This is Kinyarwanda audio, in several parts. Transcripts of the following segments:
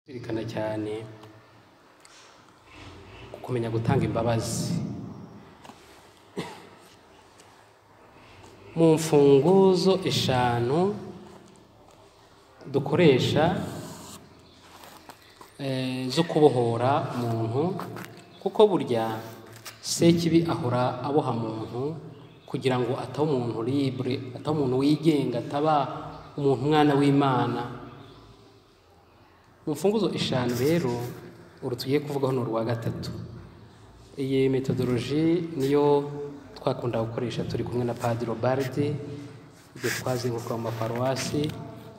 cyane kumenya gutanga imbabazi mu mfunguzo eshanu dukoresha eh, zo kubohora umuntu kuko burya sekibi ahora aboha muntu kugira ngo atabe umuntu libre atabe umuntu wigenga ataba umuntu umwana w'imana mu mfunguzo eshanu rero uru tugiye kuvugaho ni urwa gatatu iyi metodoloji niyo twakunda gukoresha turi kumwe na padiri obaridi igihe twazenguruka mu maparuwasi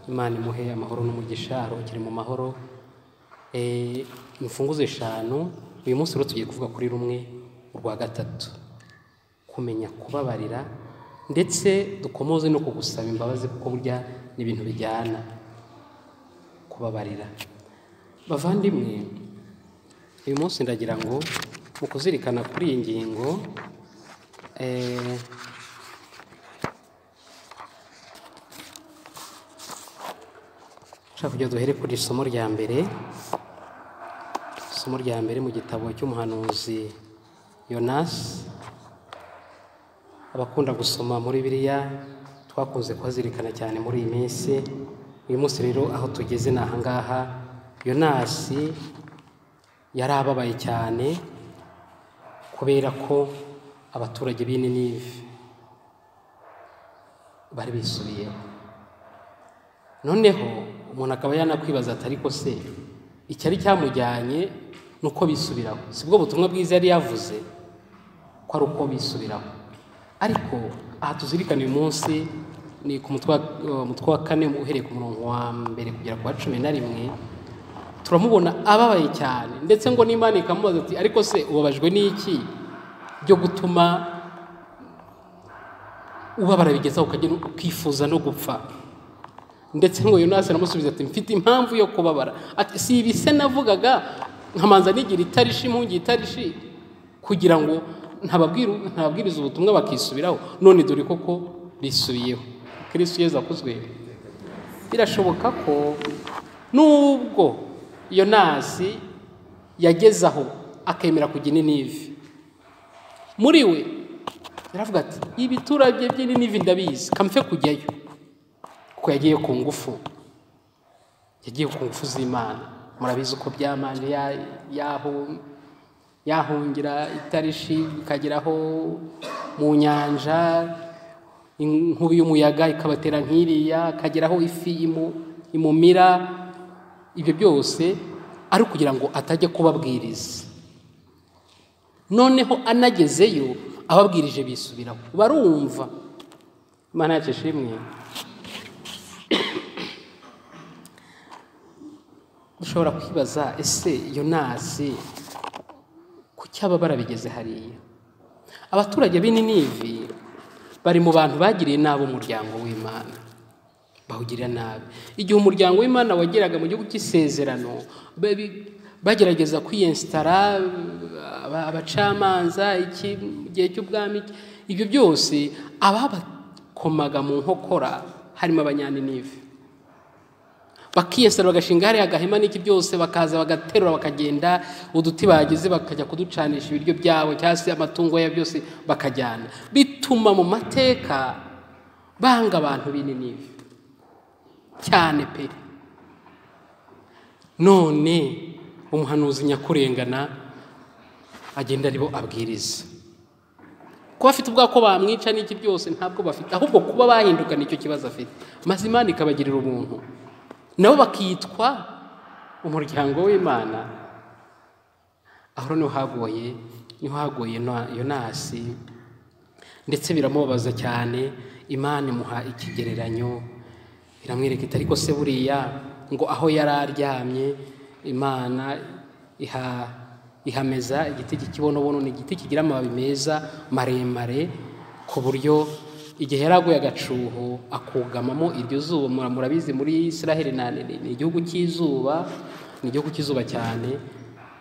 imana imuhe amahoro n'umugisha aruhukire mu mahoro Eh, imfunguzo eshanu uyu munsi rero tugiye kuvuga kuri rumwe urwa gatatu kumenya kubabarira ndetse dukomoze no kugusaba imbabazi kuko burya ni ibintu bijyana kubabarira bavandimwe uyu munsi ndagira ngo mu kuzirikana kuri iyi ngingo eh, nshaka kugira duhere kuri isomo rya mbere isomo rya mbere mu gitabo cy'umuhanuzi yonasi abakunda gusoma muri biriya twakunze kuhazirikana cyane muri iyi minsi uyu munsi rero aho tugeze ni ahangaha yonasi yari ababaye cyane kubera ko abaturage b'i Ninive bari bisubiyeho noneho umuntu akaba yanakwibaza ati ariko se icyari cyamujyanye ni uko bisubiraho si bwo butumwa bwiza yari yavuze ko ari uko bisubiraho ariko aha tuzirikana uyu munsi ni ku mutwe wa- umutwe wa kane uhereye ku murongo wa mbere kugera ku wa cumi na rimwe turamubona ababaye cyane ndetse ngo n'imana ikamubaza ati ariko se ubabajwe n'iki byo gutuma ubabara bigezaho ukagenda ukifuza no gupfa ndetse ngo yonasi aramusubiza ati mfite impamvu yo kubabara ati si ibi se navugaga nkamanza nigira itarishi impungi itarishi kugira ngo ntababwiru- ntababwiriza ubutumwa bakisubiraho none dore koko bisubiyeho kirisitu yezu akuzwe birashoboka ko nubwo yonasi yageze aho akemera kujya ininive muri we yaravuga ati ibiturage by'ininive ndabizi kamfe kujyayo kuko yagiye ku ngufu yagiye ku ngufu z'imana murabizi uko byamanje ya- yahu- yahungira itarishi ikageraho mu nyanja inkubi y'umuyaga ikabatera nk'iriya akageraho ifi imu- imumira ibyo byose ari ukugira ngo atajya kubabwiriza noneho anagezeyo ababwirije bisubiraho barumva imana yacu ishimwe dushobora kwibaza ese yonasi kuki ababara bigeze hariya abaturage b'ininivi bari mu bantu bagiriye nabi umuryango w'imana bawugirira nabi igihe umuryango w'imana wageraga mu gihugu cy'isezerano babi- bagerageza kwiyensitara aba- abacamanza iki mu gihe cy'ubwami iki, ibyo byose ababakomaga mu nkokora harimo abanyaninive bakiyesera bagashinga hariya agahema n'iki byose bakaza bagaterura bakagenda uduti bagize bakajya kuducanisha ibiryo byabo cyangwa se amatungo yabo byose bakajyana bituma mu mateka banga abantu bininive cyane pe none umuhanuzi nyakurengana agenda aribo abwiriza kuba afite ubwoba ko bamwica n'iki byose ntabwo bafite ahubwo kuba bahinduka nicyo kibazo afite maze imana ikabagirira ubuntu nabo bakitwa umuryango w'imana aho niho hagoye niho hagoye na- yonasi ndetse biramubabaza cyane imana imuha ikigereranyo iramwereka iti ariko se buriya ngo aho yari aryamye imana iha ihameza igiti cy'ikibonobono ni igiti kigira amababi meza maremare ku buryo igihe yari aguye agacuho akugamamo iryo zuba mura- murabizi muri israheli na ni igihugu cy'izuba ni igihugu cy'izuba cyane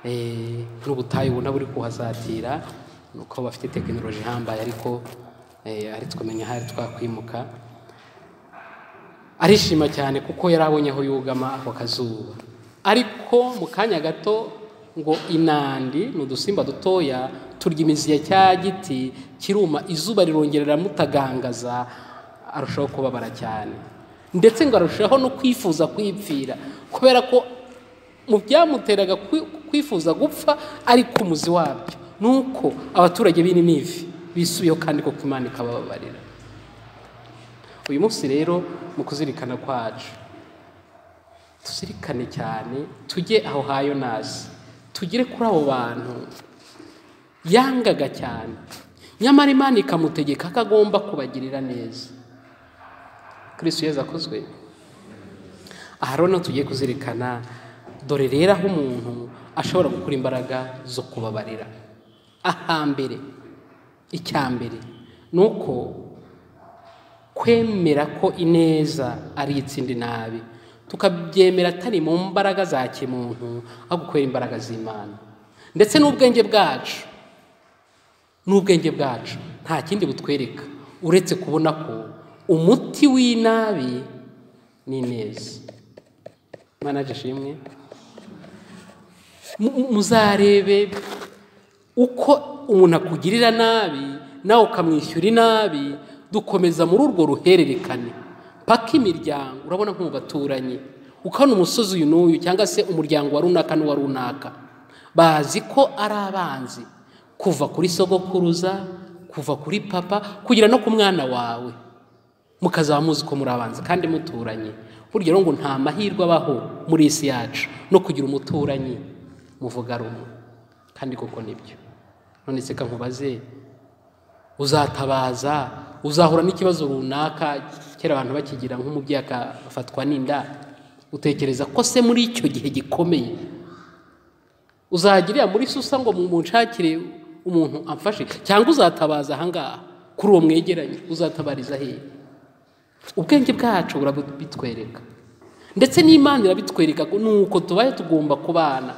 eh, n'ubutayu ubona buri kuhasatira ni uko bafite tekinoloji ihambaye ariko eh, ari twamenya ahari twakwimuka arishima cyane kuko yari abonye aho yugama ako kazuba ariko mu kanya gato ngo inandi ni udusimba dutoya turya imizi ya cya giti kiruma izuba rirongerera mutagangaza arushaho kubabara cyane ndetse ngo arushaho no kwifuza kwipfira kubera ko mu byamuteraga kwifuza gupfa ariko umuzi wabyo ni uko abaturage b'ininivi bisubiyeho kandi koko imana ikabababarira uyu munsi rero mu kuzirikana kwacu tuzirikane cyane tujye aho hayo nazi tugere kuri abo bantu yangaga cyane nyamara imana ikamutegeka ko agomba kubagirira neza kirisitu yeza akozwe aha rero tugiye kuzirikana dore rero aho umuntu ashobora gukura imbaraga zo kubabarira ahambere icyambere ni uko kwemera ko ineza ari itsinda nabi tukabyemera atari mu mbaraga za kimuntu ahubwo kubera imbaraga z'imana ndetse n'ubwenge bwacu n'ubwenge bwacu nta kindi butwereka uretse kubona ko umuti w'inabi ni ineza manaje ashimwe muzarebe uko umuntu akugirira nabi nawe ukamwishyura inabi dukomeza muri urwo ruhererekane paka imiryango urabona nko mu baturanyi ukabona umusozi uyu n'uyu cyangwa se umuryango wa runaka n'uwa runaka bazi ko ari abanzi kuva kuri sogokuruza kuva kuri papa kugera no ku mwana wawe mukazaba muzi ko muri abanzi kandi muturanye burya rero ngo nta mahirwe abaho muri isi yacu no kugira umuturanyi muvuga rumwe kandi koko nibyo none se nkubaze uzatabaza uzahura n'ikibazo runaka kera abantu bakigira nk'umubyeyi akafatwa n'inda utekereza ko se muri icyo gihe gikomeye uzagirira muri susa ngo munshakire umuntu amfashe cyangwa uzatabaza ahangaha kuri uwo mwegeranye uzatabariza hehe ubwenge bwacu burabitwereka ndetse n'imana irabitwereka ni uko tubaye tugomba kubana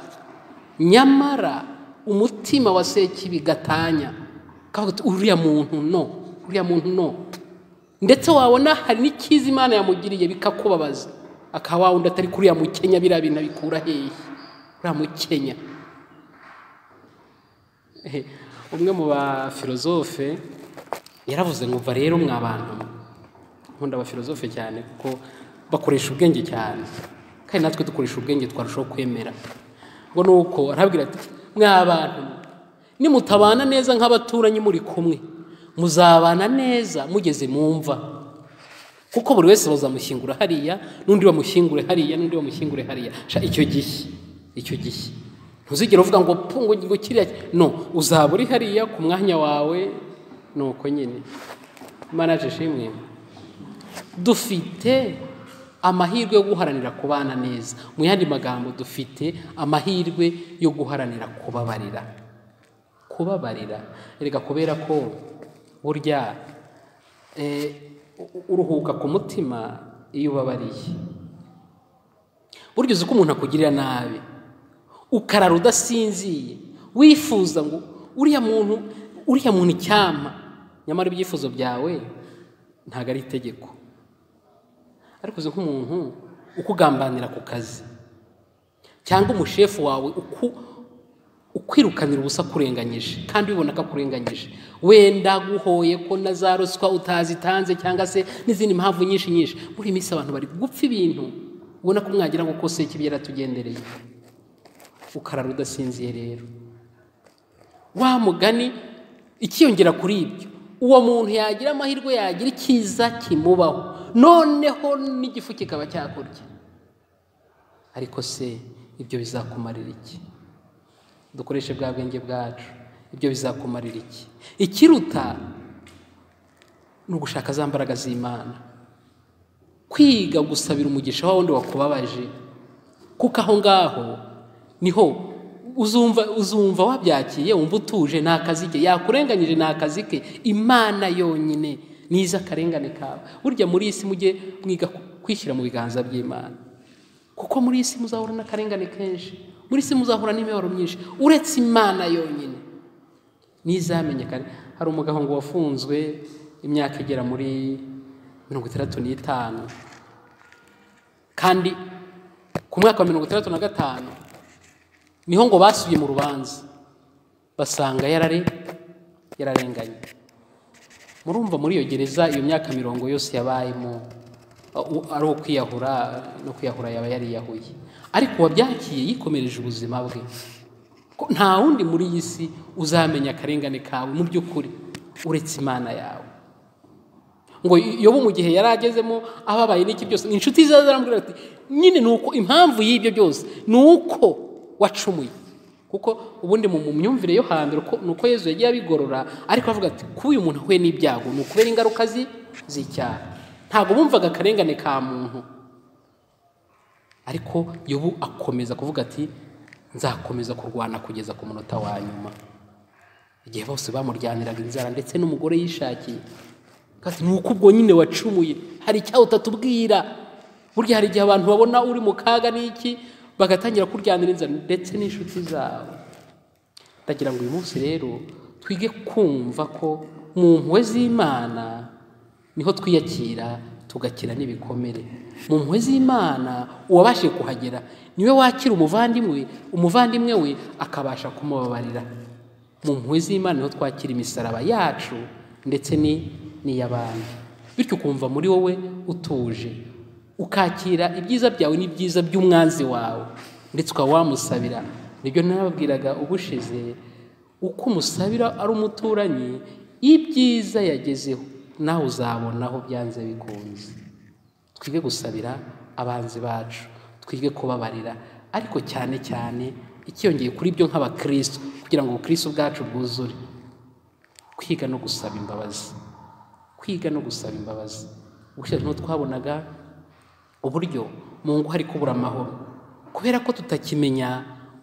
nyamara umutima wa sekibi gatanya kavuga uti uriya muntu no uriya muntu no ndetse wabona hari n'ikiza imana yamugiriye bikakubabaza akaba wawundi atari kuriya mukenya biriya bintu abikura hehe uriya mukenya umwe mu bafilozofe yaravuze ngo rero mwa bantu nkunda abafilozofe cyane kuko bakoresha ubwenge cyane kandi natwe dukoresha ubwenge twarushaho kwemera ngo ni uko arabwira ati mwa bantu nimutabana neza nk'abaturanyi muri kumwe muzabana neza mugeze mu mva kuko buri wese bazamushyingura hariya n'undi bamushyingure hariya n'undi bamushyingure hariya icyo gihe icyo gihe ntuzigere uvuga ngo pungo ngo kiriya no uzaba uri hariya ku mwanya wawe ni uko nyine manaje shimwe dufite amahirwe yo guharanira kubana neza mu yandi magambo dufite amahirwe yo guharanira kubabarira kubabarira reka kubera ko burya uruhuka ku mutima iyo ubabariye burya uzi ko umuntu akugirira nabi ukarara udasinziye wifuza ngo uriya muntu uriya muntu icyama nyamara ibyifuzo byawe ntabwo ari itegeko ariko uzi nk'umuntu ukugambanira ku kazi cyangwa umushefu wawe ukwirukanira ubusa akurenganyije kandi ubibona ko akurenganyije wenda guhoye ko na za ruswa utazitanze cyangwa se n'izindi mpamvu nyinshi nyinshi muri minsi abantu bari gupfa ibintu ubona ko mwagira ngo kose ikibi yaratugendereye ukarara udasinziye rero wa mugani ikiyongera kuri ibyo uwo muntu yagira amahirwe yagira icyiza kimubaho noneho n'igifu kikaba cyakurya ariko se ibyo bizakumarira iki dukoreshe bwa bwenge bwacu ibyo bizakumarira iki ikiruta ni ugushaka za mbaraga z'imana kwiga gusabira umugisha wa wundi wakubabaje kuko aho ngaho niho uzumva uzumva wabyakiye wumva utuje ni akazi ke yakurenganyije ni akazi ke imana yonyine nize akarengane kawe burya muri iyi si mujye mwiga kwishyira mu biganza by'imana kuko muri iyi si muzahura n'akarengane kenshi muri iyi si muzahura n'imibabaro myinshi uretse imana yonyine ntizamenyekane hari umugabo ngo wafunzwe imyaka igera muri mirongo itandatu n'itanu kandi ku mwaka wa mirongo itandatu na gatanu niho ngo basubiye mu rubanza basanga yarare yararenganye murumva muri iyo gereza iyo myaka mirongo yose yabayemo uh, ari ukwiyahura no kwiyahura yaba yariyahuye ariko uwabyakiye yikomereje ubuzima bwe ko nta wundi muri iyi si uzamenya akarengane kawe mu by'ukuri uretse imana yawe ngo yobu mu gihe yari agezemo ababaye n'iki byose ni inshuti ze zarambwira ati nyine ni uko impamvu y'ibyo byose ni uko wacumuye kuko ubundi mu mu myumvire yo hambere ni uko yezu yagiye abigorora ariko avuga ati kuba uyu muntu ahuye n'ibyago ni ukubera ingaruka z'icyaha ntabwo bumvaga akarengane ka muntu ariko yobu akomeza kuvuga ati nzakomeza kurwana kugeza ku munota wa nyuma igihe bose bamuryaniraga inzara ndetse n'umugore yishakiye Kati ni uko ubwo nyine wacumuye hari icyaha utatubwira burya hari igihe abantu babona uri mu kaga n'iki bagatangira kuryanira inzara ndetse n'inshuti zawe ndagira ngo uyu munsi rero twige kumva ko mu mpuhwe z'imana niho twiyakira tugakira n'ibikomere mu mpuhwe z'imana uwabashije kuhagera niwe wakira umuvandimwe umuvandimwe we akabasha kumubabarira mu mpuhwe z'imana niho twakira imisaraba yacu ndetse ni n'iy'abandi bityo ukumva muri wowe utuje ukakira ibyiza byawe n'ibyiza by'umwanzi wawe ndetse ukaba wamusabira nibyo nababwiraga ubushize uko umusabira ari umuturanyi ibyiza yagezeho nawe uzabonaho byanze bikunze twige gusabira abanzi bacu twige kubabarira ariko cyane cyane ikiyongeye kuri byo nk'abakristo kugira ngo ubukristo bwacu bwuzure kwiga no gusaba imbabazi kwiga no gusaba imbabazi ubushize ntitwabonaga uburyo mu ngo hari kubura amahoro kubera ko tutakimenya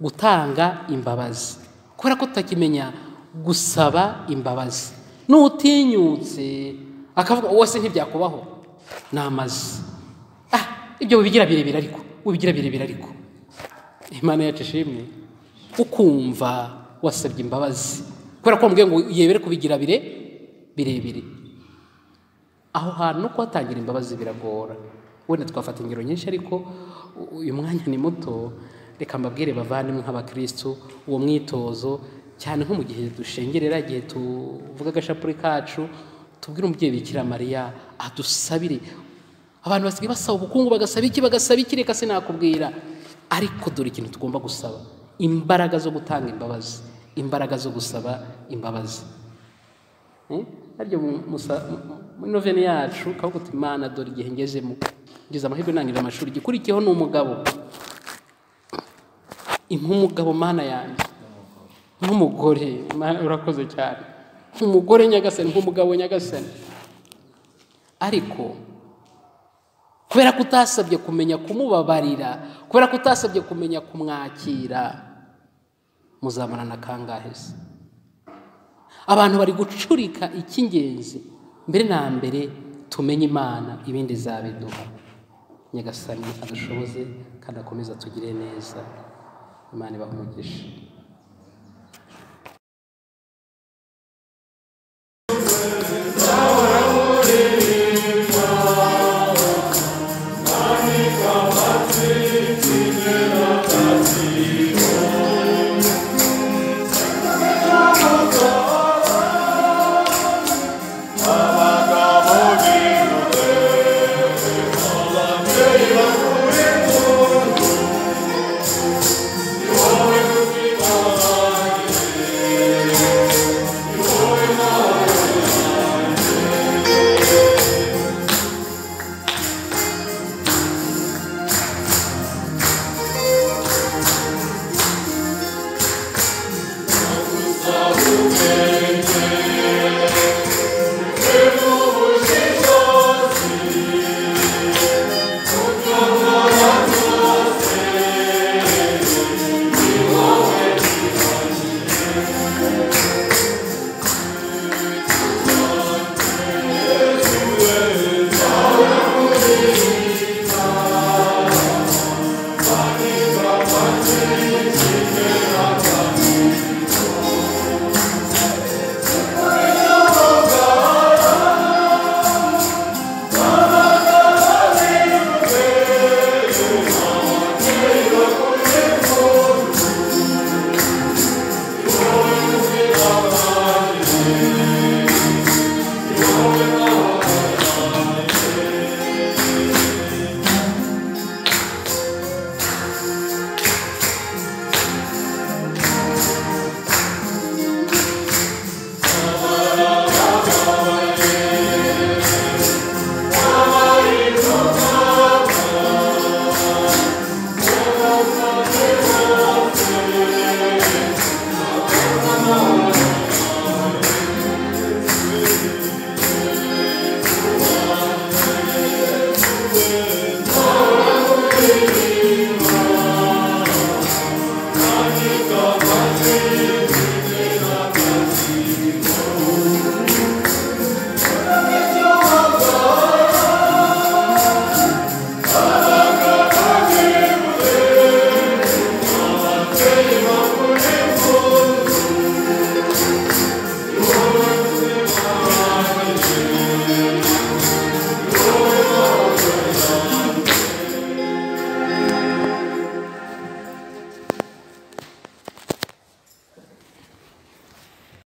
gutanga imbabazi kubera ko tutakimenya gusaba imbabazi n'utinyutse akavuga wose ntibyakubaho ni amazi ah ibyo bibigira birebire ariko ubigira birebire ariko imana yacu ishimwe ukumva wasabye imbabazi kubera ko wamubwiye ngo yebere kubigira bire birebire aho hantu no kuhatangira imbabazi biragora wenda twafata ingero nyinshi ariko uyu mwanya ni muto reka mbabwire bavandimwe nk'abakirisitu uwo mwitozo cyane nko mu gihe dushengerera igihe tuvuga agashapure kacu tubwire umubyeyi bikira mariya adusabire abantu basigaye basaba ubukungu bagasaba iki bagasaba iki reka sinakubwira ariko dore ikintu tugomba gusaba imbaraga zo gutanga imbabazi imbaraga zo gusaba imbabazi aryo muri noveni yacu kavuga uti imana dore igihe ngezemo ngeze amahirwe ntangira amashuri igikurikiyeho ni umugabo nk'umugabo mana yanjye nk'umugore urakoze cyane nk'umugore nyagasani nk'umugabo nyagasani ariko kubera ko utasabye kumenya kumubabarira kubera ko utasabye kumenya kumwakira muzamarana kangahe se abantu bari gucurika icy'ingenzi mbere na mbere tumenye imana ibindi zabiduha nyagasani adushoboze kandi akomeze atugire neza imana ibahumugishe Yeah.